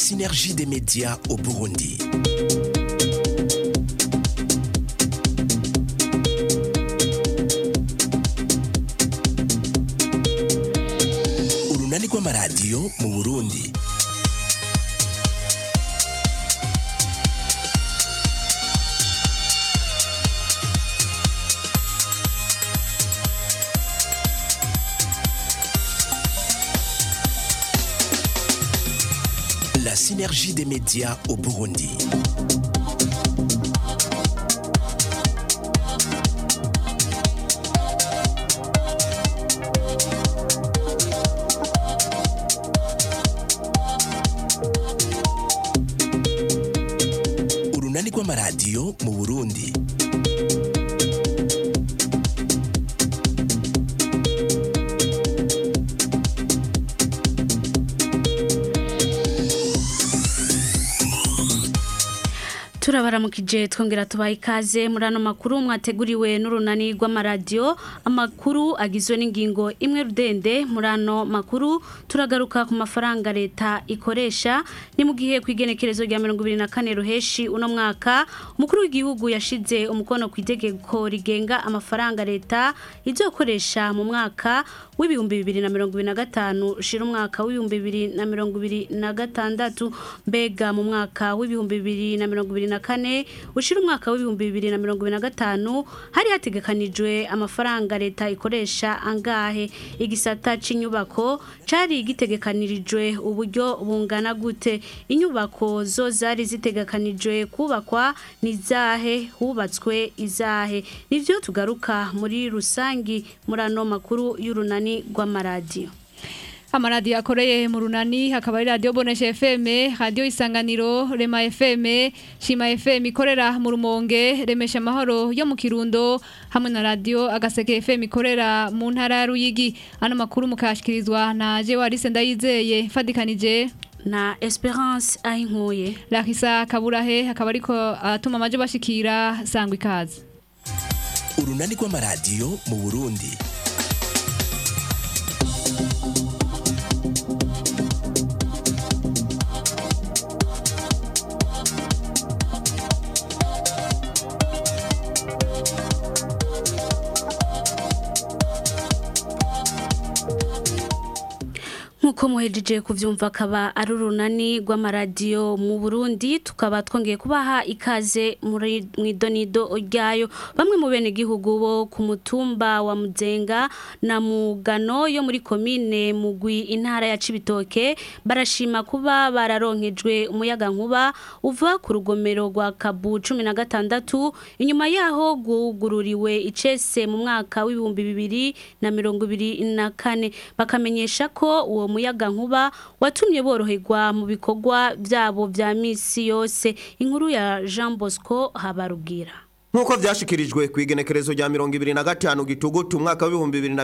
synergie des médias au Burundi. Urunani rw'amaradiyo mu Burundi. La synergie des médias au Burundi. Urunani rw'amaradiyo mu Burundi. turabaramukije twongera tubaha ikaze muri ano makuru mwateguriwe n'urunani rw'amaradiyo amakuru agizwe n'ingingo imwe rudende muri ano makuru turagaruka ku mafaranga leta ikoresha ni mu gihe ku igenekerezo rya mirongo ibiri na kane ruheshi uno mwaka umukuru w'igihugu yashize umukono ku itegeko rigenga amafaranga leta izokoresha mu mwaka w'ibihumbi bibiri na mirongo ibiri na gatanu ushira umwaka w'ibihumbi bibiri na mirongo ibiri na gatandatu mbega mu mwaka w'ibihumbi bibiri na mirongo ibiri na kane ushira umwaka w'ibihumbi bibiri na mirongo ibiri na gatanu hari hategekanijwe amafaranga leta ikoresha angahe igisata c'inyubako cari gitegekanirijwe uburyo bungana gute inyubako zo zari zitegekanijwe kubakwa ni zahe hubatswe izahe nivyo tugaruka muri rusangi muri ano makuru y'urunani rw'amaradiyo amaradiyo akoreye mu runani hakaba ari radiyo bonesha fm radiyo isanganiro rema fm shima fm ikorera mu rumonge remesha amahoro yo mu kirundo hamwe na radiyo agaseke fm ikorera mu ntara ya ruyigi ano makuru mukayashyikirizwa na jewarise ndayizeye mfadikanije na esperance ayinkuye Larissa kaburahe akaba ariko atuma amaje bashikira sangwa ikaze Urunani rw'amaradiyo mu Burundi. nk'uko muhejeje kuvyumva akaba ari urunani rw'amaradiyo mu Burundi tukaba twongeye kubaha ikaze muri mwidonido ryayo bamwe mu bene gihugu bo ku mutumba wa Muzenga na Mugano yo muri komine Mugwi intara ya Cibitoke barashima kuba bararonkejwe umuyaga nkuba uva ku rugomero rwa Kabu 16 inyuma yaho gugururiwe icese mu mwaka w'ibihumbi bibiri na mirongo ibiri na kane bakamenyesha ko uwo muyaga nkuba watumye boroherwa mu bikorwa byabo vya misi yose inkuru ya Jean Bosco Habarugira Nkuko vyashikirijwe ku igenekerezo rya 2025 gitugutu umwaka wa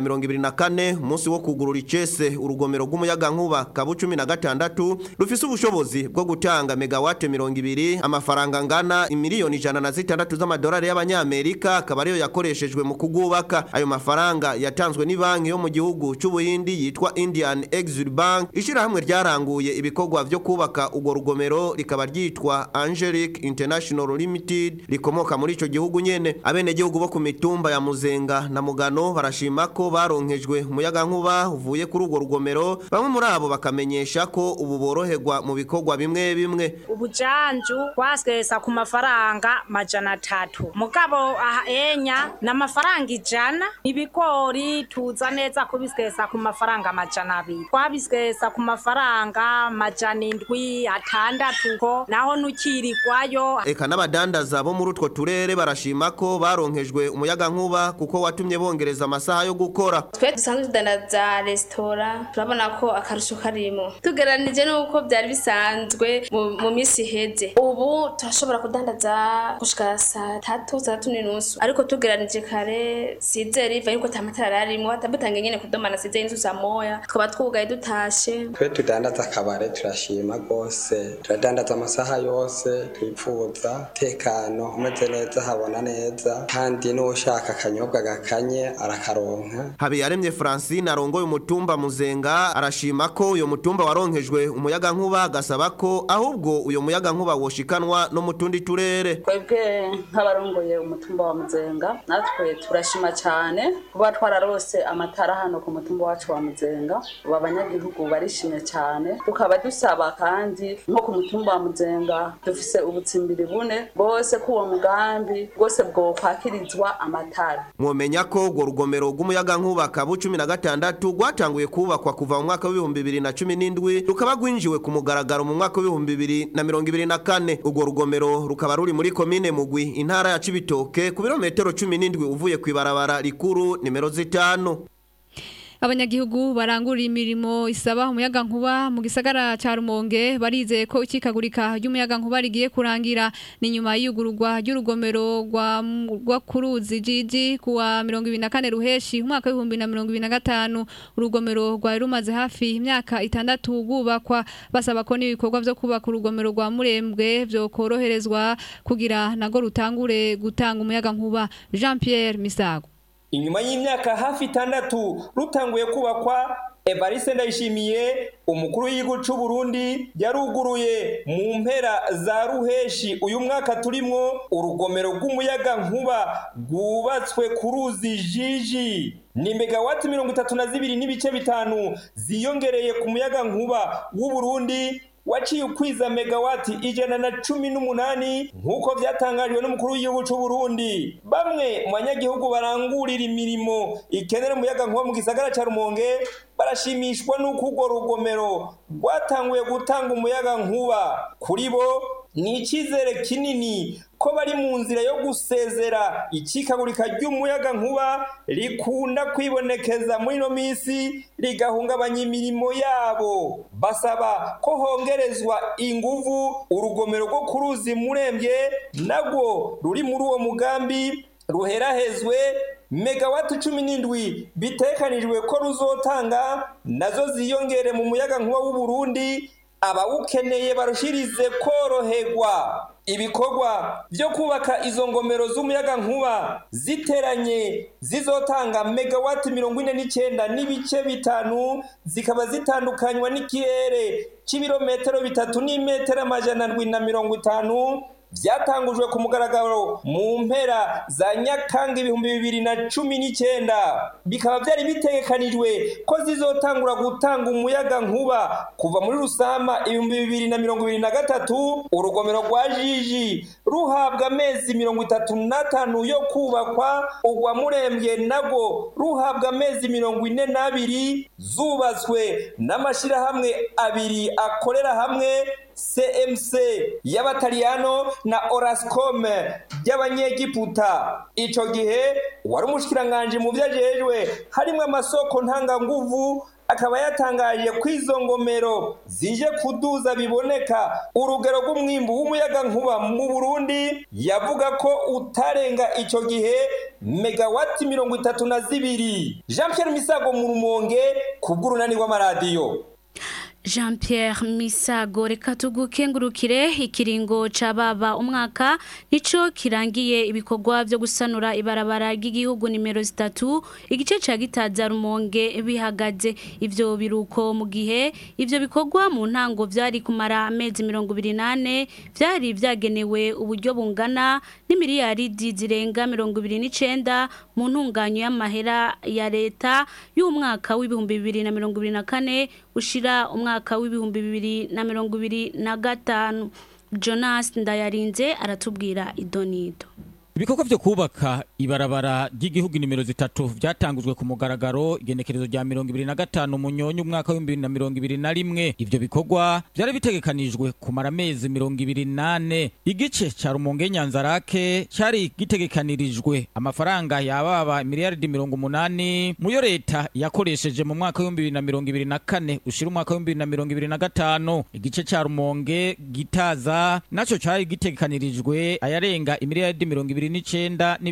2024 umunsi wo kugurura icese urugomero rw'umuyaga nkuba kabu 16 rufise ubushobozi bwo gutanga megawate 200 amafaranga ngana imiliyoni ijana na zitandatu z'amadolari y'abanyamerika akaba ariyo yakoreshejwe mu kugubaka ayo mafaranga yatanzwe ni banki yo mu gihugu c'ubuhindi yitwa Indian Exim Bank ishirahamwe ryaranguye ibikorwa vyo kubaka urwo rugomero rikaba ryitwa Angelic International Limited rikomoka muri ico gihugu nyene abene gihugu bo ku mitumba ya Muzenga na Mugano barashima ko baronkejwe umuyaga nkuba uvuye kuri urwo rugomero bamwe muri abo bakamenyesha ko ubu boroherwa mu bikorwa bimwe bimwe ubujanju twasesa ku mafaranga majana atatu mugabo aha enya n'amafaranga ijana ibigori tuza neza kubisikesa ku mafaranga majana abiri twabisikesa ku mafaranga majana indwi atandatu ko naho nukirigwayo eka n'abadandaza bo muri utwo turere barashima ko baronkejwe umuyaga nkuba kuko watumye bongereza amasaha yo gukora twe dusanzwe tudanaza resitora turabona ko akarusho karimo tugeranije n'uko byari bisanzwe mu mu minsi iheze ubu turashobora kudandaza gushika saa tatu saa tatu n'inusu ariko tugeranije kare sizeri iva yuko atamatara arimo atabutange nyene kudomana sizeri inzu saa moya tukaba twugaye dutashe twe tudandaza akabare turashima rwose turadandaza amasaha yose twifuza tekano umeze neza ndahabona neza kandi n'ushaka akanyobwa gakanye arakaronka habiyaremye francine arongoye umutumba muzenga arashima ko uyo mutumba waronkejwe umuyaga nkuba agasaba ko ahubwo uyo muyaga nkuba woshikanwa no mu tundi turere twebwe nk'abarongoye umutumba wa muzenga natwe turashima cyane kuba twararose amatara hano ku mutumba wacu wa muzenga ubu abanyagihugu barishimye cyane tukaba dusaba kandi nko ku mutumba wa muzenga dufise ubutsimbiri bune bwose ko uwo mugambi bwose bwokwakirizwa amatara mwomenya ko urwo rugomero rw'umuyaga nkuba kabu cumi na gatandatu rwatanguye kubakwa kuva mu mwaka w'ibihumbi bibiri na cumi n'indwi rukaba rwinjiwe ku mugaragaro mu mwaka w'ibihumbi bibiri na mirongo ibiri na kane urwo rugomero rukaba ruri muri komine mugwi intara ya cibitoke ku birometero cumi n'indwi uvuye ku ibarabara rikuru nimero zitanu abanyagihugu barangura imirimo isaba umuyaga nkuba mu gisagara ca Rumonge barizeye ko ikikagurika ry'umuyaga nkuba rigiye kurangira ni nyuma y'iyugururwa ry'urugomero rwa rwa kuruzi jiji kuwa 24 ruheshi umwaka wa 2025 urugomero rwa rumaze hafi imyaka itandatu gubakwa basaba ko n'ibikorwa byo kubaka urugomero rwa Murembwe byo koroherezwa kugira nago rutangure gutanga umuyaga nkuba Jean Pierre Misago inyuma y'imyaka hafi itandatu rutanguye kubakwa evariste ndayishimiye umukuru w'igihugu cy'u Burundi yaruguruye mu mpera za ruheshi uyu mwaka turimwo urugomero rw'umuyaga nkuba rwubatswe ku ruzi jiji ni megawati mirongo itatu na zibiri n'ibice bitanu ziyongereye ku muyaga nkuba w'u Burundi waciye ukwiza megawati ijana na cumi n'umunani nk'uko byatangajwe n'umukuru w'igihugu cy'u Burundi bamwe mu banyagihugu barangurira imirimo ikenera umuyaga nkuba mu gisagara cya Rumonge barashimishwa n'uko urwo rugomero rwatanguye gutanga umuyaga nkuba kuri bo ni icyizere kinini ko bari mu nzira yo gusezera ikikagurika ry'umuyaga nkuba rikunda kwibonekeza muri ino minsi rigahungabanya imirimo yabo basaba ko hongerezwa inguvu urugomero rwo ku ruzi murembye nabwo ruri muri uwo mugambi ruherahezwe megawati cumi n'indwi bitekanijwe ko ruzotanga nazo ziyongere mu muyaga nkuba w'u Burundi abawukeneye barushirize koroherwa ibikorwa byo kubaka izo ngomero z'umuyaga nkuba ziteranye zizotanga megawati mirongo ine n'icyenda n'ibice bitanu zikaba zitandukanywa n'ikirere cy'ibirometero bitatu n'imetero amajana ndwi na mirongo itanu byatangujwe ku mugaragaro mu mpera za nyakanga ibihumbi bibiri na cumi n'icyenda bikaba byari bitegekanijwe ko zizotangura gutanga umuyaga nkuba kuva muri rusama ibihumbi bibiri na mirongo ibiri na gatatu urugomero rwa jiji ruhabwa amezi mirongo itatu n'atanu yo kubakwa urwa murembye nabwo ruhabwa amezi mirongo ine n'abiri zubatswe n'amashyirahamwe abiri akorera hamwe CMC y'abataliyano na Orascom y'abanyegiputa ico gihe wari umushikiranganje mu vyajejwe harimo amasoko ntanganguvu akaba yatangaje ko izo ngomero zije kuduza biboneka urugero rw'umwimbu w'umuyaga nkuba mu Burundi yavuga ko utarenga ico gihe megawati mirongo itatu na zibiri Jean Pierre Misago mu Rumonge ku bw'urunani rw'amaradiyo Jean Pierre Misago reka tugukengurukire ikiringo cababa umwaka nico kirangiye ibikorwa byo gusanura ibarabara ry'igihugu nimero zitatu igice ca gitaza rumonge bihagaze ivyo biruko mu gihe ivyo bikorwa mu ntango vyari kumara amezi 28 vyari vyagenewe uburyo bungana n'imiliyaridi zirenga 29 mu ntunganyo y'amahera ya leta y'umwaka w'ibihumbi 2024 ushira umwaka mwaka w'ibihumbi bibiri na mirongo ibiri na gatanu jonas ndayarinze aratubwira idonido ibikorwa byo kubaka ibarabara ry'igihugu nimero zitatu byatangujwe ku mugaragaro igenekerezo rya mirongo ibiri na gatanu munyonyi umwaka w'ibihumbi bibiri na mirongo ibiri na rimwe ivyo bikorwa vyari bitegekanijwe kumara amezi mirongo ibiri nane igice ca rumonge nyanzarake cari gitegekanirijwe amafaranga yababa miliyaridi mirongo umunani muyo leta yakoresheje mu mwaka w'ibihumbi bibiri na mirongo ibiri na kane ushira umwaka w'ibihumbi bibiri na mirongo ibiri na gatanu igice ca rumonge gitaza naco cari gitegekanirijwe ayarenga imiliyaridi mirongo ibiri n'icenda n'ibice bitanu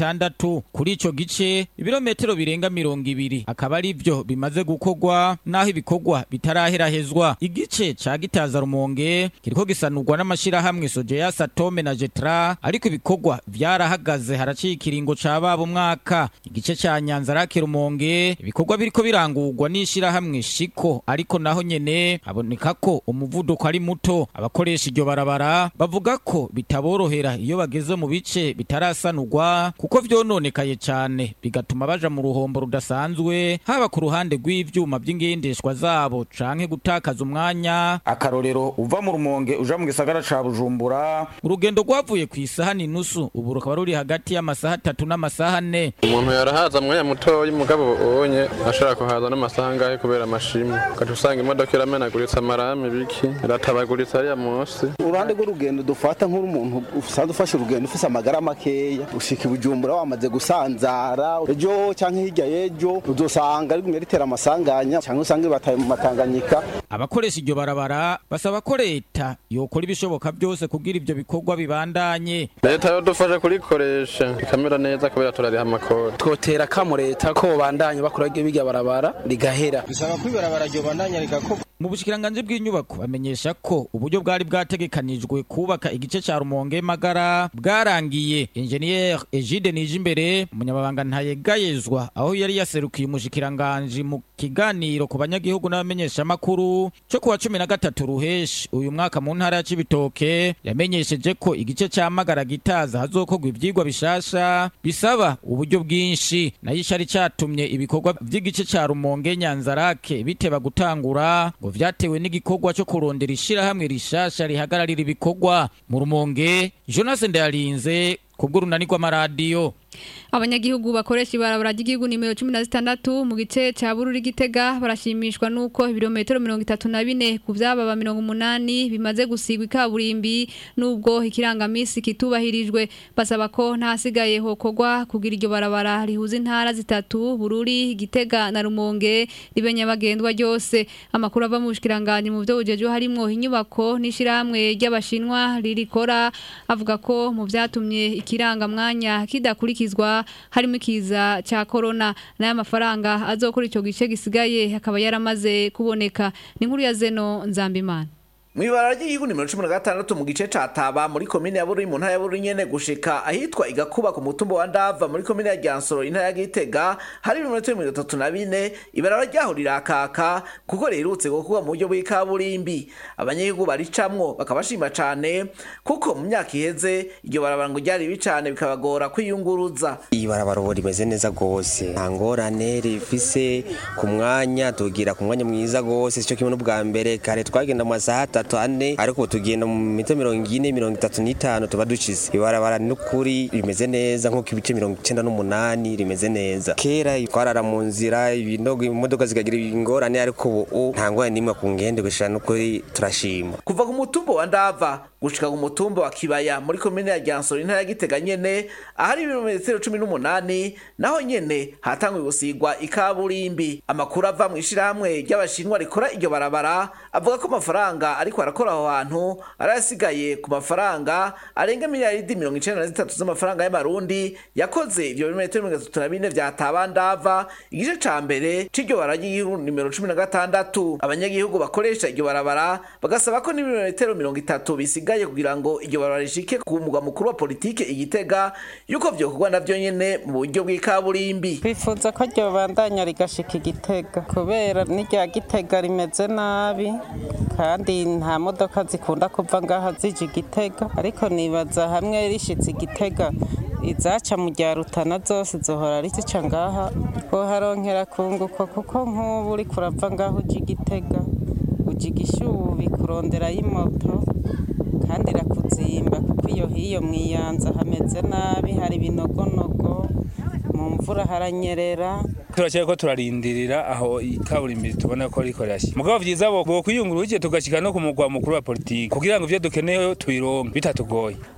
bitandatu kuri ico gice ibirometero birenga mirongo ibiri akaba ari vyo bimaze gukorwa naho ibikorwa bitaraherahezwa igice ca gitaza rumonge kiriko gisanurwa n'amashirahamwe sojeya satome na jetra ariko ibikorwa vyarahagaze haraciye ikiringo ca baba umwaka igice ca nyanza rake rumonge ibikorwa biriko birangurwa n'ishirahamwe shiko ariko naho nyene haboneka ko umuvuduko ari muto abakoresha iryo barabara bavuga ko bitaborohera iyo bageze mu bice bitarasanurwa kuko vyononekaye cane bigatuma baja mu ruhombo rudasanzwe haba ku ruhande rw'ivyuma vy'ingendeshwa zabo canke gutakaza umwanya akarorero uva mu rumonge uja mu gisagara ca bujumbura urugendo rwavuye ku isaha n'inusu ubu rukaba ruri hagati y'amasaha atatu n'amasaha ane umuntu yarahaza mwanya mutoya umugabo ubonye ashobora kuhaza n'amasaha angahe kubera amashimwe ugaca usanga imodoka iramenaguritse amarame biki iratabaguritse ariya munsi uruhande rw'urugendo dufata nk'umuntu usanzwe ufashe urugendo ufise amagara makeya ushika i bujumbura wamaze gusanzara ejo canke hirya y'ejo uzosanga rigumye ritera amasanganya canke usange bataye mu matanganyika abakoresha iryo barabara basaba ko leta yokora ibishoboka byose kugira ivyo bikorwa bibandanye leta yodufasha kurikoresha ikamera neza kubera turariha amakori twotera kamo leta ko bandanye bakora birya barabara rigahera bisaba ko ibarabara ryo bandanya rigakorwa mu bushikiranganje bw'inyubako bamenyesha ko uburyo bwari bwategekanijwe kubaka igice ca rumonge magara bwarangiye engineer Egide Nijimbere umunyamabanga ntayegayezwa aho yari yaserukiye umushikiranganje mu kiganiro ku banyagihugu n'abamenyesha makuru cyo kuwa 13 ruheshi uyu mwaka mu ntara ya Cibitoke yamenyesheje ko igice ca magara gitaza hazokorwa ivyigwa bishasha bisaba uburyo bwinshi nayo ishari catumye ibikorwa vy'igice ca rumonge nyanzarake biteba gutangura ngo vyatewe n'igikorwa cyo kurondera ishirahamwe rishasha rihagararira ibikorwa mu rumonge Jonas Ndayarinze kubw'urunani rw'amaradiyo abanyagihugu bakoresha ibarabara ry'igihugu nimero cumi na zitandatu mu gice ca bururi gitega barashimishwa n'uko ibirometero mirongo itatu na bine ku vyababa mirongo umunani bimaze gusigwa ikaburimbi n'ubwo ikirangamisi kitubahirijwe basaba ko ntasigaye hokorwa kugira iryo barabara rihuza intara zitatu bururi gitega na rumonge ribe nyabagendwa ryose amakuru ava mu bushikiranganje mu vyo bujejo harimwo inyubako n'ishirahamwe ry'abashinwa ririkora avuga ko mu vyatumye ikirangamwanya kidakurikizwa harimo ikiza cya corona n'aya mafaranga azokora icyo gice gisigaye akaba yaramaze kuboneka ni nkuru ya zeno nzambimana Mwibara ry'igihugu nimero 16 mu gice ca Taba muri komine ya Bururi mu ntara ya Bururi nyene gushika ahitwa igakuba ku mutumba wa Ndava muri komine ya Gyansoro intara ya Gitega hari ibirometero 34 ibarara ryaho rirakaka kuko rirutse gukuba mu buryo bw'ikaburimbi abanyagihugu baricamwo bakabashima cane kuko mu myaka iheze iryo barabara ngo ryari bicane bikabagora kwiyunguruza iyi barabara ubu rimeze neza gose nta ngorane rifise ku mwanya tugira ku mwanya mwiza gose sico kimwe n'ubwa mbere kare twagenda mu masaha atatu ane ariko ubu tugenda mu mita mirongo ine mirongo itatu n'itanu tuba ducize ibarabara n'ukuri rimeze neza nk'uko ibice mirongo icenda n'umunani rimeze neza kera twarara mu nzira ibinogo imodoka zikagira ingorane ariko ubu nta ngorane n'imwe ku ngende gushira n'ukuri turashima kuva ku mutumba wa Ndava gushika ku mutumba wa Kibaya muri komine ya Gyansoro intara ya Gitega nyene ahari ibirometero cumi n'umunani naho nyene hatanguye gusigwa ikaburimbi amakuru ava mu ishirahamwe ry'abashinwa rikora iryo barabara avuga ko amafaranga ariko arakora aho hantu arasigaye ku mafaranga arenga miliyaridi mirongo icenda na zitatu z'amafaranga y'amarundi yakoze ivyo birometero mirongo itatu na bine vya Taba Ndava igice ca mbere c'iryo barabara ry'igihugu nimero cumi na gatandatu abanyagihugu bakoresha iryo barabara bagasaba ko n'ibirometero mirongo itatu bisigaye kugira ngo iryo barabara rishike ku mugwa mukuru wa politike igitega yuko vyokorwa navyo nyene mu buryo bw'ikaburimbi twifuza ko ryo bandanya rigashika igitega kubera n'irya gitega rimeze nabi kandi nta modoka zikunda kuva ngaha zija igitega ariko nibaza hamwe rishitse igitega izaca mu rya rutana zose zohora rizica ngaha twoharonkera kunguko kuko nk'ubu uriko urava ngaho uja igitega uja igishubi kuronderayo imoto kandi irakuzimba kuko iyo hiyo mwiyanza hameze nabi hari ibinogonogo mu mvura haranyerera turacyari ko turarindirira aho ikaburimbi tubona ko riko rirashya mugabo vyiza bo bo kwiyungura ugiye tugashika no ku mugwa mukuru wa politiki kugira ngo ivyo dukeneye tubironke bitatugoye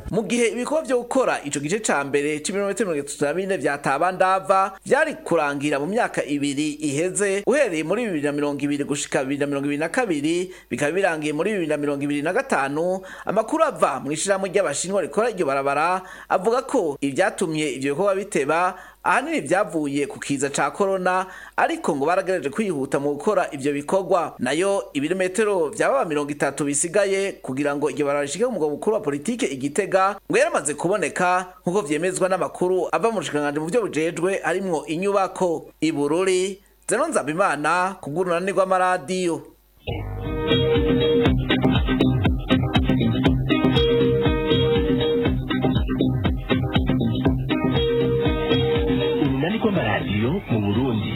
mu gihe ibikorwa vyo gukora ico gice ca mbere c'ibirometero mirongo itatu na bine vya tabandava vyari kurangira mu myaka ibiri iheze uhereye muri bibiri na mirongo ibiri gushika bibiri na mirongo ibiri na kabiri bikaba birangiye muri bibiri na mirongo ibiri na gatanu amakuru ava mu ishirahamwe ry'abashinwa rikora iryo barabara avuga ko ivyatumye ivyo bikorwa biteba ahanini vyavuye ku kiza ca korona ariko ngo baragerageje kwihuta mu gukora ivyo bikorwa nayo ibirometero vyababa mirongo itatu bisigaye kugira ngo iryo barabara rishike ku mugwa mukuru wa politike igitega ngo yaramaze kuboneka nk'uko vyemezwa n'amakuru ava mu bushikiranganji mu vyo bujejwe harimwo inyubako ibururi zeno nzabimana ku bw'urunani rw'amaradiyo urunani rw'amaradiyo mu burundi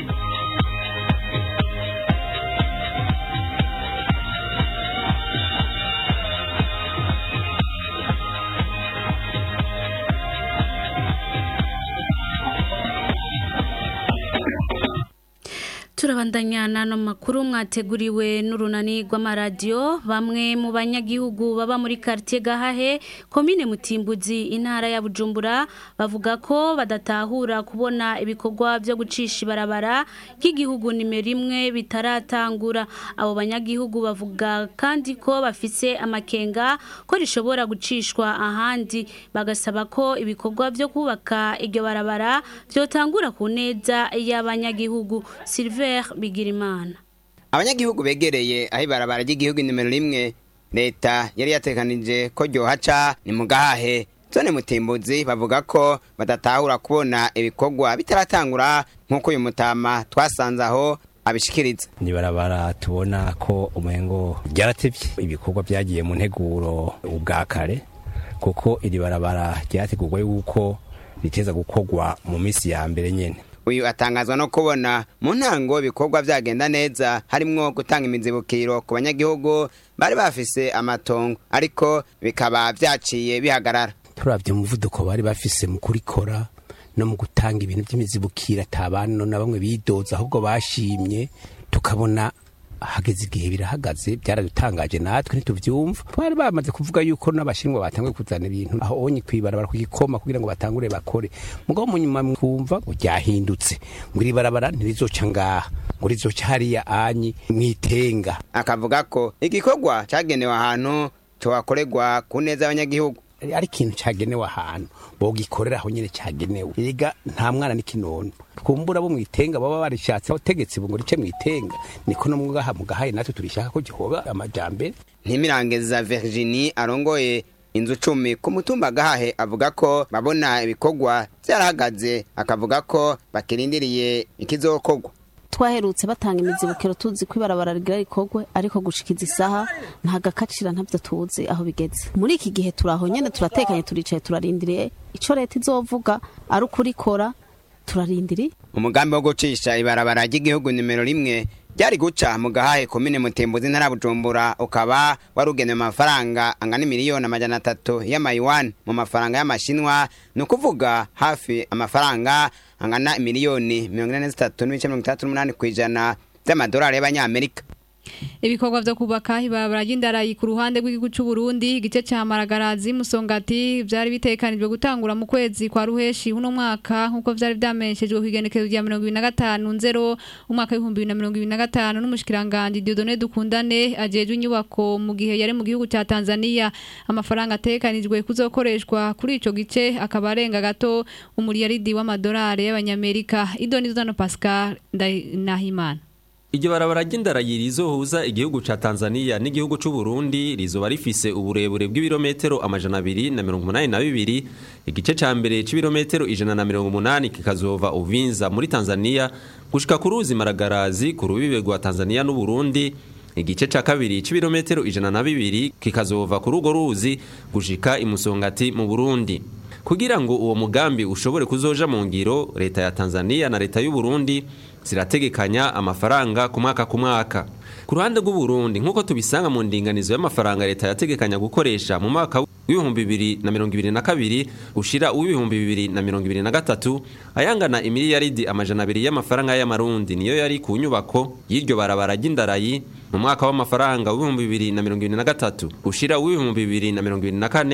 turabandanya n'ano makuru mwateguriwe n'urunani rw'amaradiyo bamwe mu banyagihugu baba muri quartier gahahe komine mutimbuzi intara ya bujumbura bavuga ko badatahura kubona ibikorwa byo gucisha ibarabara ry'igihugu nimero imwe bitaratangura abo banyagihugu bavuga kandi ko bafise amakenga ko rishobora gucishwa ahandi bagasaba ko ibikorwa byo kubaka iryo barabara byotangura ku neza y'abanyagihugu Sylvain Bigirimana abanyagihugu begereye aho ibarabara ry'igihugu nimero rimwe leta yari yatekanije ko ryohaca ni mu gahahe zone mutimbuzi bavuga ko badatahura kubona ibikorwa bitaratangura nk'uko uyu mutama twasanze aho abishikiriza ni barabara tubona ko umengo ryaratevye ibikorwa byagiye mu nteguro ubwa kare kuko iri barabara ryategurwa yuko riteza gukorwa mu minsi ya mbere nyene uyu atangazwa no kubona mu ntango ibikorwa byagenda neza harimwo gutanga imizibukiro ku banyagihugu bari bafise amatongo ariko bikaba vyaciye bihagarara turavye umuvuduko bari bafise mu kurikora no mu gutanga ibintu by'imizibukiro atabana na bamwe bidoza ahubwo bashimye tukabona hageze igihe birahagaze byaradutangaje natwe ntituvyumva twari bamaze kuvuga yuko n'abashinwa batanguye kuzana ibintu aho onye kwibarabara kugikoma kugira ngo batangure bakore mugabo mu nyuma twumva ngo ryahindutse ngo iri barabara ntirizoca ngaha ngo rizoca hariya anyi mwitenga akavuga ko igikorwa cagenewe ahantu cohakorerwa ku neza y'abanyagihugu ari ikintu cagenewe ahantu bogikorera aho nyene cagenewe ega nta mwana n'ikinono twumbura bo mwitenga baba barishatse abategetsi ngo rice mwitenga niko no mugaha mugahaye natwe turishaka ko gihoba amajambere ntimirangeza Virginie arongoye inzu cumi ku mutumba gahahe avuga ko babona ibikorwa vyarahagaze akavuga ko bakirindiriye ikizokorwa twaherutse batanga imizibukiro tuzi ko ibarabara rigira rikorwe ariko gushikiza isaha nta gakacira ntabyo tuzi aho bigeze muri iki gihe turaho nyene turatekanye turicaye turarindiriye ico leta izovuga ari ukurikora turarindiriye umugambi wo gucisha ibarabara ry'igihugu nimero rimwe ryari guca mu gahahe komine mutembuzi ntara bujumbura ukaba warugenewe amafaranga angana miliyoni amajana atatu y'amayiwani mu mafaranga y'amashinwa ni ukuvuga hafi amafaranga angana miliyoni mirongo ine na zitatu n'ibice mirongo itandatu n'umunani ku ijana by'amadolari y'abanyamerika ibikorwa vyo kubaka ibarabara ry'indarayi ku ruhande rw'igihugu c'u Burundi igice ca Maragarazi Musongati vyari bitekanijwe gutangura mu kwezi kwa ruheshi uno mwaka nkuko vyari vyamenyeshejwe ku igenekerezo rya 2025 nzero umwaka w'ibihumbi bibiri na mirongo ibiri na gatanu n'umushikiranganje Dieudonné Dukundane ajejwe inyubako mu gihe yari mu gihugu ca Tanzania amafaranga atekanijwe kuzokoreshwa kuri ico gice akaba arenga gato umuriyaridi w'amadolari y'abanyamerika Idoni Zano Pascal Nahimana Iryo barabara ry'indarayi rizohuza igihugu ca Tanzania n'igihugu c'u Burundi rizoba rifise uburebure bw'ibirometero amajana abiri na mirongo umunani na bibiri igice ca mbere c'ibirometero ijana na mirongo umunani kikazova Uvinza muri Tanzania gushika ku ruzi Maragarazi ku rubibe rwa Tanzania n'u Burundi igice ca kabiri c'ibirometero ijana na bibiri kikazova kuri urwo ruzi gushika imusongati mu Burundi kugira ngo uwo mugambi ushobore kuzoja mu ngiro leta ya Tanzania na leta y'u Burundi zirategekanya amafaranga ku mwaka ku mwaka ku ruhande rw'u Burundi nk'uko tubisanga mu ndinganizo y'amafaranga leta yategekanya gukoresha mu mwaka w'ibihumbi bibiri na mirongo ibiri na kabiri ushira uw'ibihumbi bibiri na mirongo ibiri na gatatu ayangana imiliyaridi amajana abiri y'amafaranga y'amarundi niyo yari ku nyubako y'iryo barabara ry'indarayi mu mwaka w'amafaranga w'ibihumbi bibiri na mirongo ibiri na gatatu ushira uw'ibihumbi bibiri na mirongo ibiri na kane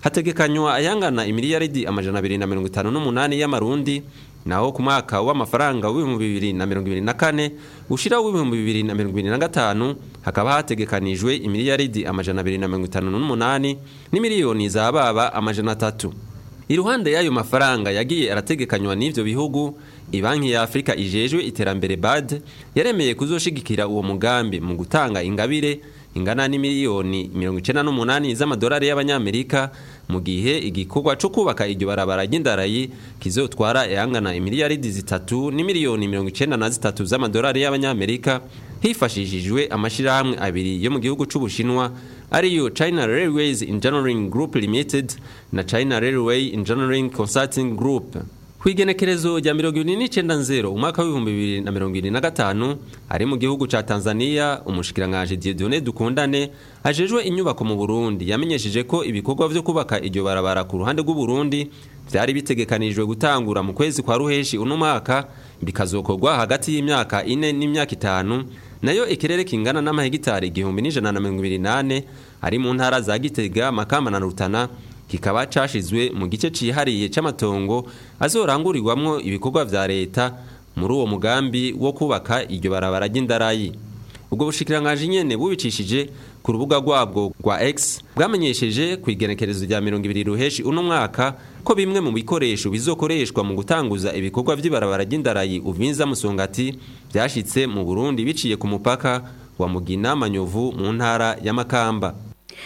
hategekanywa ayangana imiliyaridi amajana abiri na mirongo itanu n'umunani y'amarundi naho ku mwaka w'amafaranga w'ibihumbi bibiri na mirongo ibiri na kane ushira w'ibihumbi bibiri na mirongo ibiri na gatanu hakaba hategekanijwe imiliyaridi amajana abiri na mirongo itanu n'umunani n'imiliyoni za baba amajana atatu iruhande y'ayo mafaranga yagiye arategekanywa n'ivyo bihugu ibanki ya afurika ijejwe iterambere bad yaremeye kuzoshigikira uwo mugambi mu gutanga ingabire ingana n'imiliyoni mirongo icenda n'umunani z'amadolari y'abanyamerika mu gihe igikorwa co kubaka iryo barabara ry'indarayi kizotwara yangana imiliyaridi zitatu n'imiliyoni mirongo icenda na zitatu z'amadolari y'abanyamerika hifashishijwe amashirahamwe abiri yo mu gihugu c'ubushinwa ariyo China Railways Engineering Group Limited na China Railway Engineering Consulting Group kwigenekerezo rya mirongo ibiri n'icenda nzero umwaka w'ibihumbi bibiri na mirongo ibiri na gatanu ari mu gihugu ca tanzania umushikiranganji diedone dukundane ajejwe inyubako mu burundi yamenyesheje ko ibikorwa vyo kubaka iryo barabara ku ruhande rw'uburundi vyari bitegekanijwe gutangura mu kwezi kwa ruheshi uno mwaka bikazokorwa hagati y'imyaka ine n'imyaka itanu nayo ikirere kingana n'amahegitari igihumbi n'ijana na mirongo ibiri nane ari mu ntara za gitega makamba na rutana kikaba cashizwe mu gice cihariye c'amatongo azorangurirwamwo ibikorwa vya leta muri uwo mugambi wo kubaka iryo barabara ry'indarayi ubwo bushikiranganji nyene bubicishije ku rubuga rwabwo rwa X bwamenyesheje ku igenekerezo rya mirongo ibiri ruheshi uno mwaka ko bimwe mu bikoresho bizokoreshwa mu gutanguza ibikorwa vy'ibarabara ry'indarayi uvinza musongati vyashitse mu Burundi biciye ku mupaka wa Mugina Manyovu mu ntara ya Makamba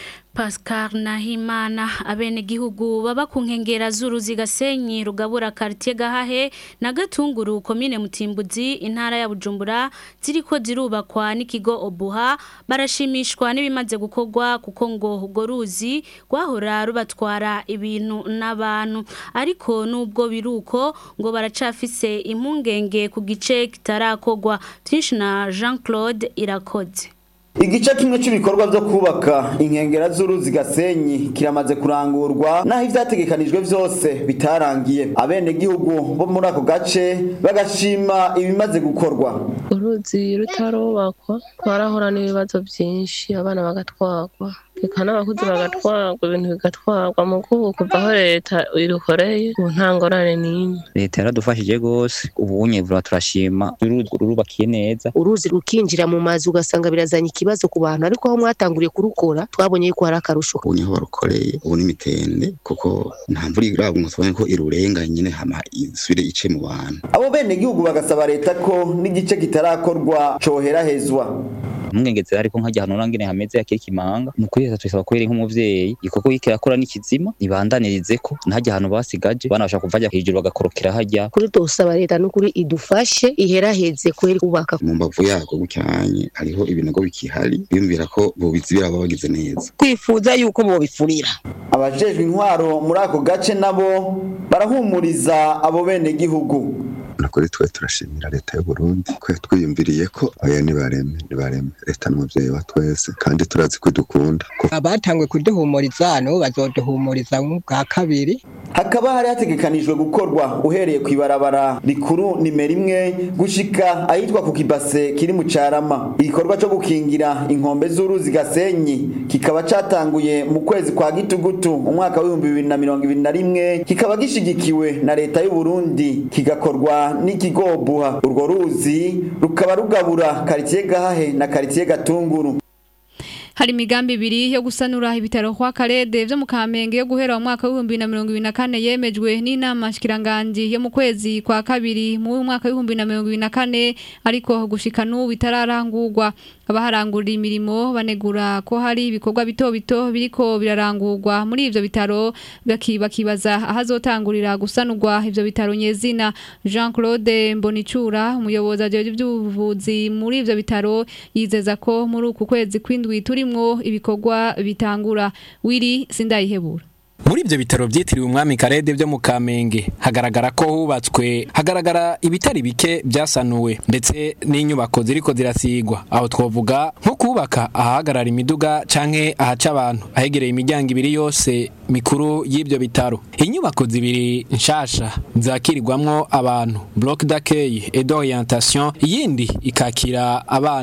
Pascal Nahimana abenegihugu baba ku nkengera z'uruzi Gasenyi rugabura quartier Gahahe na Gatunguru komine Mutimbuzi intara ya Bujumbura ziriko zirubakwa n'ikigo Obuha barashimishwa n'ibimaze gukorwa kuko ngo ugo ruzi rwahora rubatwara ibintu n'abantu ariko nubwo biruko ngo baracafise impungenge ku gice kitarakorwa byinshi na Jean-Claude Irakoze Igice kimwe cy'ibikorwa byo kubaka inkengera z'uruzi Gasenyi kiramaze kurangurwa naho ivyategekanijwe vyose bitarangiye abene gihugu bo muri ako gace bagashima ibimaze gukorwa uruzi rutarubakwa twarahorana ibibazo byinshi abana bagatwagwa reka n'abakuzi bagatwagwa ibintu bigatwagwa mu kubu kuva aho leta irukoreye ubu nta ngorane n'imwe leta yaradufashije rwose ubu unyevura turashima uruzi rurubakiye neza uruzi rukinjira mu mazu ugasanga birazanye ikibazo ku bantu ariko aho mwatanguriye kurukora twabonye yuko hari akarusho ubu niho barukoreye ubu n'imitende kuko nta mvura iragwa ngo tubone ko irurenga nyine hama isubire ice mu bantu abo bene gihugu bagasaba leta ko n'igice kitarakorwa coherahezwa umwengeze ariko nkajya hano nangene hameze yakiri kimanga nukuri leta tuyisaba kubera nk'umuvyeyi igikorwa yike yakora n'ikizima ibandanirize ko ntajya hano basigaje bana bashaka kuva hejuru bagakorokera hajya kuri dusaba leta n'ukuri idufashe iheraheze kweri kubaka mu mbavu yako gucyanye hariho ibinogo bikihari biyumvira ko bobizibira baba bagize neza twifuza yuko bobifurira abajejwe intwaro muri ako gace nabo barahumuriza abo bene gihugu nakuri twe turashimira leta y'u Burundi ko yatwiyumviriye ko aya nibareme nibareme leta n'umuvyeyi wa twese kandi turazi ko dukunda abatangwe kuduhumuriza nabo bazoduhumuriza bwa kabiri hakaba hari hategekanijwe gukorwa uhereye ku ibarabara rikuru nimero imwe gushika ahitwa ku kibase kiri mu carama igikorwa co gukingira inkombe z'uruzi gasenyi kikaba catanguye mu kwezi kwa gitugutu umwaka w'ibihumbi bibiri na mirongo ibiri na rimwe kikaba gishigikiwe na leta y'u Burundi kigakorwa n'ikigobuha urwo ruzi rukaba rugabura karitiye gahahe na karitiye gatunguru hari imigambi ibiri yo gusanura ibitaro kwa Karede byo mu Kamenge yo guhera mu mwaka wa 2024 yemejwe n'inama shikiranganje yo mu kwezi kwa kabiri mu mwaka wa 2024 ariko gushika n'ubu bitararangurwa abaharangurira imirimo banegura ko hari ibikorwa bito bito biriko birarangurwa muri ivyo bitaro bakibaza ahazotangurira gusanurwa ivyo bitaro nyezina Jean Claude Mbonicura umuyobozi ajeje by'ubuvuzi muri ivyo bitaro yizeza ko muri uku kwezi kwindwi turimwo ibikorwa bitangura wiri sindayihebura muri ibyo bitaro byitiriwe umwami karede byo mu kamenge hagaragara ko hubatswe hagaragara ibitari bike byasanuwe ndetse n'inyubako ziriko zirasigwa aho twavuga nko kubaka ahahagarara imiduga canke ahaca abantu ahegereye imiryango ibiri yose mikuru y'ibyo bitaro inyubako zibiri nshasha zakirirwamwo abantu bloc d'accueil et d'orientation iyindi ikakira abana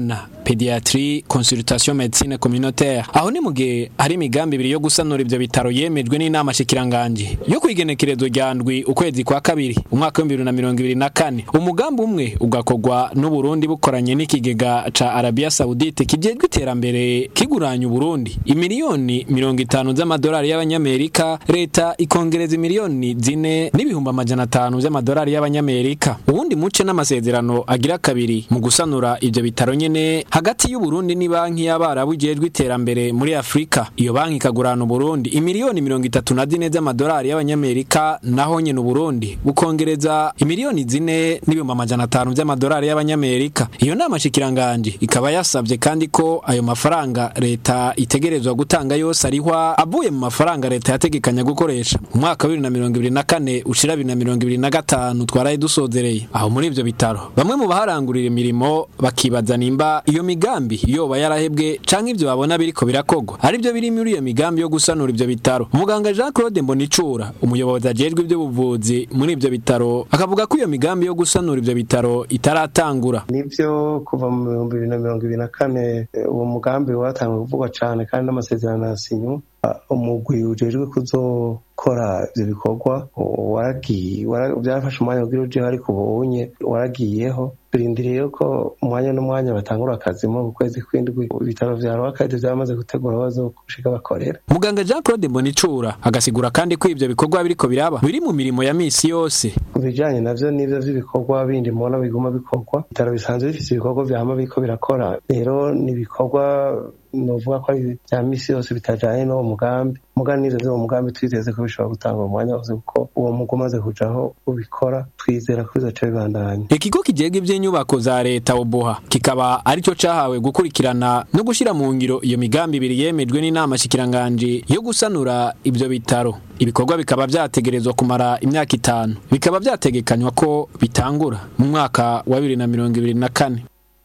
pediatrie consultation médecine communautaire aho ni mu gihe hari imigambi ibiri yo gusanura ivyo bitaro yemejwe n'inama shikiranganje yo kwigenekerezo rya ndwi ukwezi kwa kabiri umwaka w'ibihumbi bibiri na mirongo ibiri na kane umugambi umwe ugakorwa n'uburundi bukoranye n'ikigega ca arabia saudite kijejwe iterambere kiguranya uburundi imiliyoni mirongo itanu z'amadolari y'abanyamerika leta ikongereza imiliyoni zine n'ibihumbi amajana atanu vy'amadolari y'abanyamerika uwundi muce n'amasezerano agira kabiri mu gusanura ivyo bitaro nyene hagati y'uburundi ni banki y'abarabu ijejwe iterambere muri afurika iyo banki ikagurana uburundi imiliyoni mirongo itatu na zine z'amadolari y'abanyamerika naho nyene uburundi bukongereza imiliyoni zine n'ibihumbi amajana atanu vy'amadolari y'abanyamerika iyo nama shikiranganje ikaba yasavye kandi ko ayo mafaranga leta itegerezwa gutanga yose arihwa avuye mu mafaranga leta yategekanya gukoresha mu mwaka wa bibiri na mirongo ibiri na kane ushira bibiri na mirongo ibiri na gatanu twaraye dusozereye aho muri ivyo bitaro bamwe mu baharangurira imirimo bakibaza nimba iyo migambi yoba yarahebwe canke ivyo babona biriko birakogwa arivyo biri muri iyo migambi yo gusanura ivyo bitaro umuganga Jean Claude Mbonicura umuyobozi ajejwe ivy'ubuvuzi muri ivyo bitaro akavuga ko iyo migambi yo gusanura ivyo bitaro itaratangura nivyo kuva mu bihumbi bibiri na mirongo ibiri na kane eh, uwo mugambi watangiye kuvugwa cane kandi n'amasezerano yasinywe Ah, umugwi ujejwe kuzokora ivyo bikorwa o- waragiye wara- vyarafashe umwanya kugira ujeho ariko ubunye waragiyeho turindiriye yuko umwanya n'umwanya batangura akazi mu kwezi kw'indwi ibitaro vya rwakade vyaramaze gutegura bazokushika bakorera muganga Jean Claude Mbonicura agasigura kandi ko ivyo bikorwa biriko biraba biri mu mirimo ya misi yose ku bijanye navyo n'ivyo vy'ibikorwa bindi mubona biguma bikorwa ibitaro bisanzwe bifise ibikorwa vyama biriko birakora rero ni ibikorwa novuga ko ari vya misi yose bitajanye n'uwo mugambi muga n'ivyo vy'uwo mugambi twizeze ko bishobora gutanga umwanya wose kuko uwo muga umaze kujaho ubikora twizera ko bizoca bibandanya ikigo kijejwe ivy'inyubako za leta oboha kikaba arico cahawe gukurikirana no gushira mu ngiro iyo migambi ibiri yemejwe n'inama shikiranganje yo gusanura ivyo bitaro ibikorwa bikaba vyategerezwa kumara imyaka itanu bikaba vyategekanywa ko bitangura mu mwaka wa bibiri na mirongo ibiri na kane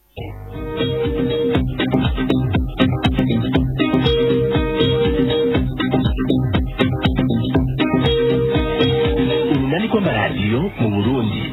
urunani rw'amaradiyo mu burundi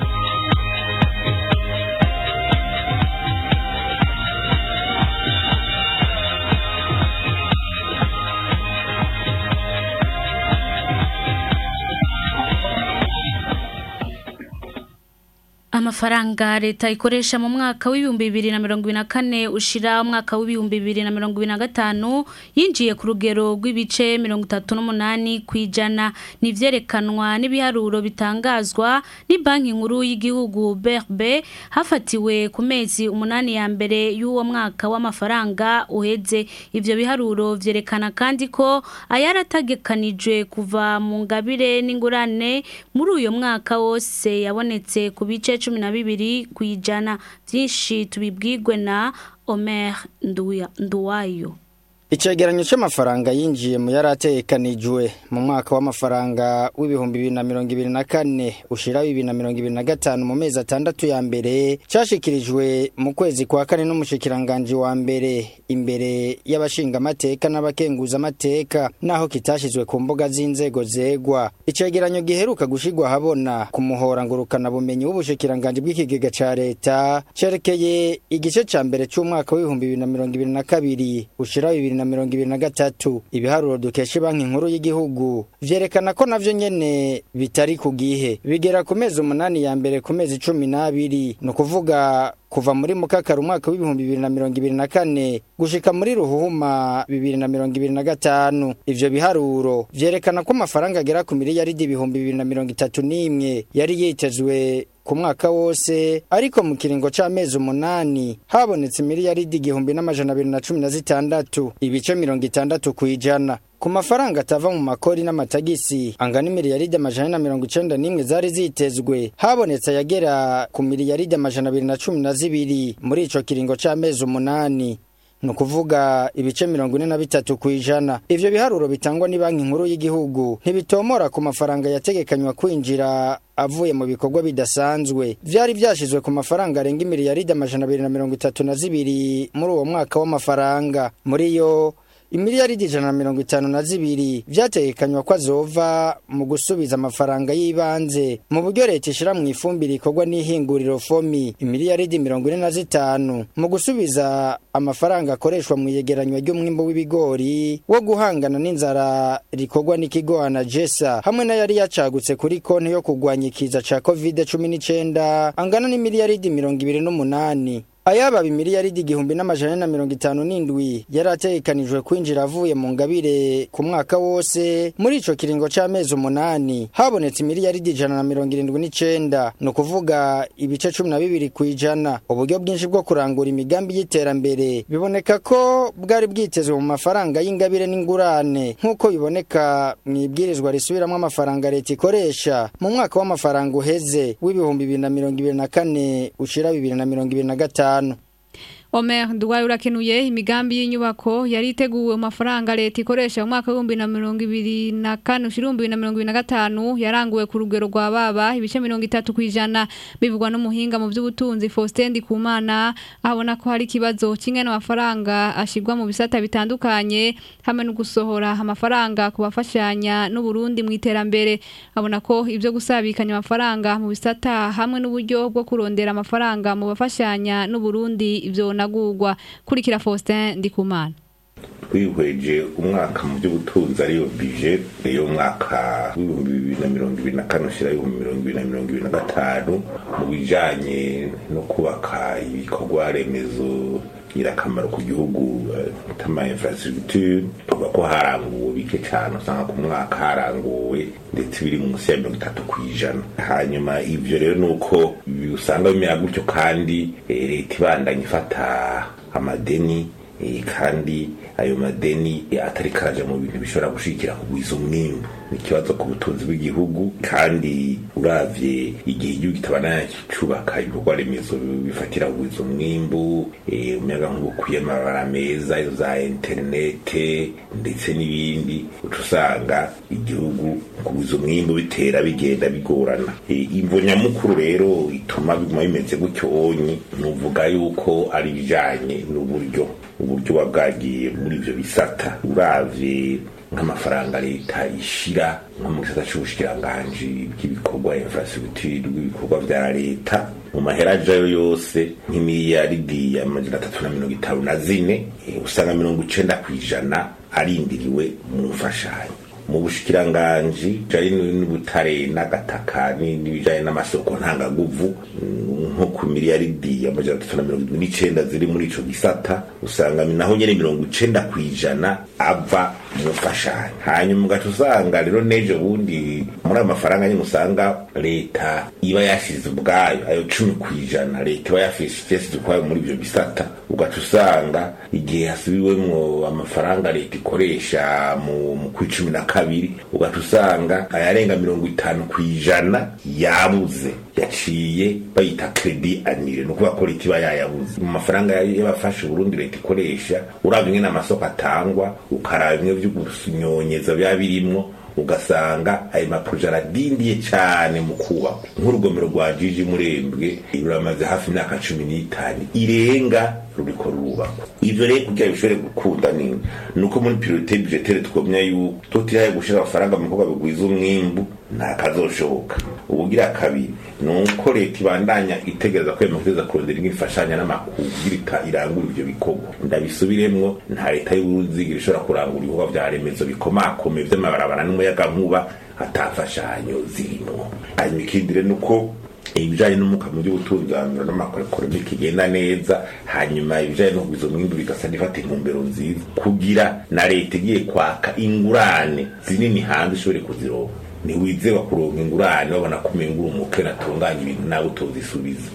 Amafaranga leta ikoresha mu mwaka w'ibihumbi bibiri na mirongo ibiri na kane ushira umwaka w'ibihumbi bibiri na mirongo ibiri na gatanu yinjiye ku rugero rw'ibice mirongo itatu n'umunani ku ijana n'ivyerekanwa n'ibiharuro bitangazwa ni banki nkuru y'igihugu BRB hafatiwe ku mezi umunani ya mbere y'uwo mwaka w'amafaranga uheze ivyo biharuro vyerekana kandi ko ayarategekanijwe kuva mu ngabire n'ingurane muri uyo mwaka wose yabonetse ku bice cumi na bibiri ku ijana byinshi tubibwirwe na Omer Nduya- Nduwayo Icegeranyo c'amafaranga yinjiye mu yaratekanijwe mu mwaka w'amafaranga w'ibihumbi bibiri na mirongo ibiri na kane ushira bibiri na mirongo ibiri na gatanu mu mezi atandatu ya mbere cashikirijwe mu kwezi kwa kane n'umushikiranganji wa mbere imbere y'abashingamateka n'abakenguzamateka naho kitashizwe ku mbuga z'inzego zegwa icegeranyo giheruka gushigwa habona ku muhora ngurukana bumenyi w'ubushikiranganji bw'ikigega ca leta cerekeye igice ca mbere c'umwaka w'ibihumbi bibiri na mirongo ibiri na kabiri ushira bibiri na mirongo ibiri na gatatu ibiharuro dukesha banki nkuru y'igihugu vyerekana ko navyo nyene bitari ku gihe bigera ku mezi umunani ya mbere ku mezi cumi n'abiri ni ukuvuga kuva muri mukakara umwaka w'ibihumbi bibiri na mirongo ibiri na kane gushika muri ruhuhuma bibiri na mirongo ibiri na gatanu ivyo biharuro vyerekana ko amafaranga agera ku miliyaridi ibihumbi bibiri na mirongo itatu n'imwe yari yitezwe ku mwaka wose ariko mu kiringo c'amezi umunani habonetse miliyaridi igihumbi n'amajana abiri na cumi na zitandatu ibice mirongo itandatu kw'ijana ku mafaranga atava mu makori n'amatagisi angana imiliyaridi amajana na mirongo icenda n'imwe zari zitezwe habonetse ayagera ku miliyaridi amajana abiri na cumi na zibiri muri ico kiringo c'amezi umunani ni ukuvuga ibice mirongo ine na bitatu ku ijana ivyo biharuro bitangwa ni banki nkuru y'igihugu ntibitomora ku mafaranga yategekanywa kwinjira avuye mu bikorwa bidasanzwe vyari vyashizwe ku mafaranga arenga imiliyaridi amajana abiri na mirongo itatu na zibiri muri uwo mwaka w'amafaranga muri yo imiliyaridi ijana na mirongo itanu na zibiri vyategekanywa ko azova mu gusubiza amafaranga y'ibanze mu buryo leta ishira mu ifumbire ikorwa n'ihinguriro fomi imiliyaridi mirongo ine na zitanu mu gusubiza amafaranga akoreshwa mu iyegeranywa ry'umwimbo w'ibigori wo guhangana n'inzara rikorwa n'ikigo anajesa hamwe n'ayari yacagutse kuri konti yo kurwanya ikiza ca covid cumi n'icenda angana n'imiliyaridi mirongo ibiri n'umunani ayaba imiliyaridi igihumbi n'amajana na mirongo itanu n'indwi yari ategekanijwe kwinjira avuye mu ngabire ku mwaka wose muri ico kiringo c'amezi umunani habonetse imiliyaridi ijana na mirongo irindwi n'icenda ni ukuvuga ibice cumi na bibiri kw'ijana uburyo bwinshi bwo kurangura imigambi y'iterambere biboneka ko bwari bwitezwe mu mafaranga y'ingabire n'ingurane nk'uko biboneka mu ibwirizwa risubiramwo amafaranga leta ikoresha mu mwaka w'amafaranga uheze w'ibihumbi bibiri na mirongo ibiri na kane ushira bibiri na mirongo ibiri na gatanu Omer Duwaye urakenuye imigambi y'inyubako yari iteguwe mu mafaranga leta ikoresha mu mwaka w'ibihumbi na mirongo ibiri na kane ushira ibihumbi bibiri na mirongo ibiri na gatanu yaranguwe ku rugero rwa baba ibice mirongo itatu ku ijana bivugwa n'umuhinga mu by'ubutunzi Faustin Ndikumana abona ko hari ikibazo kimwe n'amafaranga ashigwa mu bisata bitandukanye hamwe no gusohora amafaranga ku bafashanya n'u Burundi mu iterambere abona ko ibyo gusabikanya amafaranga mu bisata hamwe n'uburyo bwo kurondera amafaranga mu bafashanya n'u Burundi ibyo nagugwa kurikira Faustin Ndikumana twihweje umwaka mu by'ubutunzi ariyo bije iyo mwaka w'ibihumbi bibiri na mirongo ibiri na kane ushyira ibihumbi mirongo ibiri na mirongo ibiri na gatanu mu bijanye no kubaka ibikorwa remezo ingirakamaro ku gihugu tama infrastructure tuvuga ko haranguwe bike cyane usanga ku mwaka haranguwe ndetse biri munsi ya mirongo itatu ku ijana hanyuma ibyo rero ni uko usanga bimera gutyo kandi leta ibandanya ifata amadeni kandi ayo madeni atari karaja mu bintu bishobora gushikira kugwiza umwimbu ni ikibazo ku butunzi bw'igihugu kandi uravye igihe igihugu kitabana cubaka ibikorwa remezo bifatira kugwiza umwimbu umuyaga nkuba ukwiye amabara meza izo za interinete ndetse n'ibindi uca usanga igihugu kugwiza umwimbu bitera bigenda bigorana imvo nyamukuru rero ituma biguma bimeze gutyo onyi nuvuga yuko ari ibijanye n'uburyo uburyo buba bwagiye muri ivyo bisata uravye nk'amafaranga leta ishira nko mu gisata c'ubushikiranganji bw'ibikorwa infrastructure bw'ibikorwa vya leta mu mahera ajayo yose nk'imiliyaridi amajana atatu na mirongo itanu na zine usanga mirongo icenda kw'ijana arindiriwe mu mfashanyo mu bushikiranganji jari n'ubutare n'agataka n'ibijanye n'amasoko ntangaguvu nko ku miliyaridi amajana atatu na mirongo irindwi n'icenda ziri muri ico gisata usanga naho nyene mirongo icenda kw'ijana ava mu mfashanyo hanyuma ugaca usanga rero n'ejo bundi muri ayo mafaranga nyene usanga leta iba yashize ubwayo ayo cumi kw'ijana leta iba yashize ukwayo muri ivyo bisata ugaca usanga igihe hasubiwemwo amafaranga leta ikoresha mu, mu kw'icumi na kabiri ugaca usanga ayarenga mirongo itanu kw'ijana yabuze yaciye bayita kredi anire ni ukuvuga ko leta iba yayabuze mu mafaranga y'abafasha uburundi leta ikoresha urabye ingene amasoko atangwa ukaraba bimwe vyo gusunyonyeza biba birimwo ugasanga ayo maproje aradindiye cyane mu kubakwa nk'urugomero rwa jiji murembwe ruramaze hafi imyaka cumi n'itanu irenga ruriko rurubakwa ivyo rero kugira bishobore gukunda ni nuko muri priorite budgetaire twomya yuko tutiraye gushira amafaranga mu bikorwa bigwiza umwimbu nta kazoshoboka ubugira kabiri ni uko leta ibandanya itegereza ko yamakuza kurondera imfashanya n'amakuru kugira irangura ivyo bikorwa ndabisubiremwo nta leta y'uburundi zigira ishobora kurangura ibikorwa vya remezo bikomakome vy'amabarabara n'umuyagankuba atafashanyo zirimo hanyuma ikindi rero nuko ibijanye n'umuka mu by'ubutunzi n'amakuru ekonomike igenda neza hanyuma ibijanye no kugwiza umwimbu bigasa nifata intumbero nziza kugira na leta igiye kwaka ingurane zinini hanze ishobore kuzironka ntiwizewa kuronka ingurane babona ko umenga uri umukene atunganya ibintu nawe utozisubiza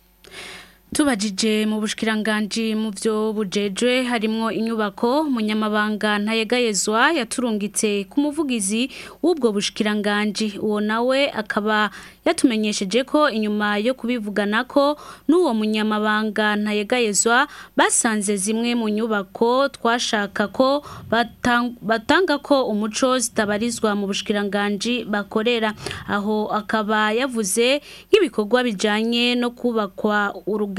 tubajije mu bushikiranganje mu byo bujejwe harimo inyubako munyamabanga ntayegayezwa yaturungitse ku muvugizi w'ubwo bushikiranganje uwo nawe akaba yatumenyesheje ko inyuma yo kubivugana ko n'uwo munyamabanga ntayegayezwa basanze zimwe mu nyubako twashaka ko batanga ko umuco zitabarizwa mu bushikiranganje bakorera aho akaba yavuze nk'ibikorwa bijyanye no kubakwa urugero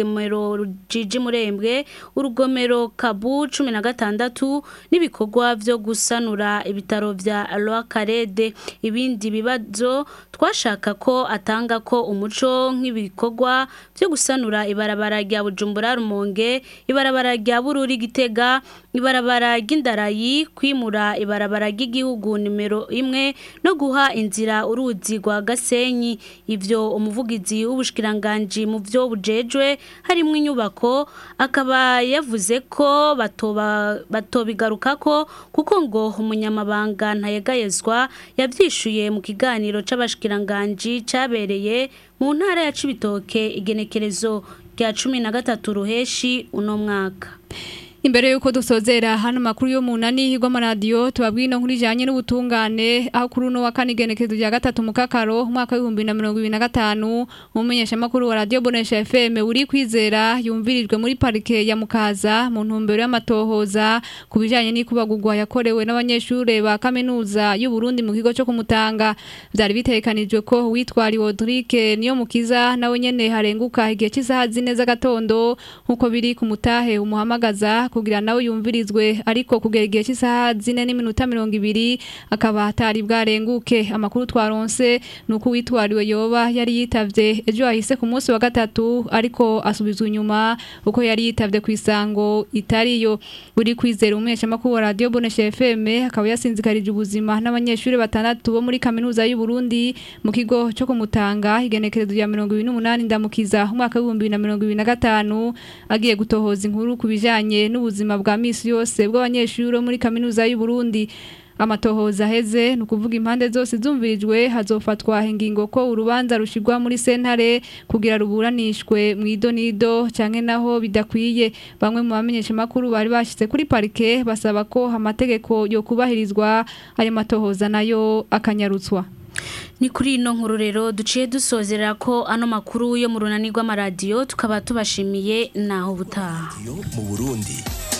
urugomero rujiji murembwe urugomero kabu cumi na gatandatu n'ibikorwa byo gusanura ibitaro vya Karede ibindi bibazo twashaka ko atanga ko umuco nk'ibikorwa byo gusanura ibarabara rya Bujumbura Rumonge ibarabara rya Bururi Gitega ibarabara ry'indarayi kwimura ibarabara ry'igihugu nimero imwe no guha inzira uruzi rwa Gasenyi ivyo umuvugizi w'ubushikiranganje mu byo bujejwe harimo inyubako akaba yavuze ko batoba batobigaruka ko kuko ngo umunyamabanga ntayegayezwa yavyishuye mu kiganiro c'abashikiranganje cabereye mu ntara ya Cibitoke igenekerezo rya 13 ruheshi uno mwaka Imbere yuko dusozera hano makuru yo munani higwa maradiyo tubabwino nkuri janye n'ubutungane aho kuri uno wa kane igenekerezo rya gatatu mu kakaro umwaka w'ibihumbi na mirongo ibiri na gatanu umumenyesha makuru wa radio Bonesha FM uri kwizera yumvirijwe muri parike ya Mukaza mu ntumbero y'amatohoza ku bijanye n'ikubagurwa yakorewe n'abanyeshure ba kaminuza y'u Burundi mu kigo cyo kumutanga byari bitekanijwe ko witwari Rodrigue niyo mukiza nawe nyene harenguka igihe cy'isaha zine z'agatondo nkuko biri ku mutahe umuhamagaza kugira nawe yumvirizwe ariko kugera igihe cy'isaha zine n'iminota mirongo ibiri akaba atari bwarenguke amakuru twaronse ni uko uwitwariwe yoba yari yitavye ejo hahise ku munsi wa gatatu ariko asubizwa inyuma uko yari yitavye ku isango itariyo uri kwizera umwesha makuru wa radio Bonesha FM akaba yasinzikarije ubuzima n'abanyeshuri batandatu bo muri kaminuza y'u Burundi mu kigo cyo kumutanga igenekerezo rya 28 ndamukiza umwaka wa 2025 agiye gutohoza inkuru kubijanye n'ubuzima bwa misi yose bw'abanyeshuri muri kaminuza y'u Burundi amatohoza heze nukuvuga impande zose zumvirijwe hazofatwa ingingo ko urubanza rushigwa muri sentare kugira ruburanishwe mu idonido canke naho bidakwiye bamwe mu bamenyesha makuru bari bashitse kuri parike basaba ko amategeko yo kubahirizwa ayo matohoza nayo akanyarutswa ni kuri ino nkuru rero duciye dusozera ko ano makuru yo mu runani rw'amaradiyo tukaba tubashimiye naho butaha mu Burundi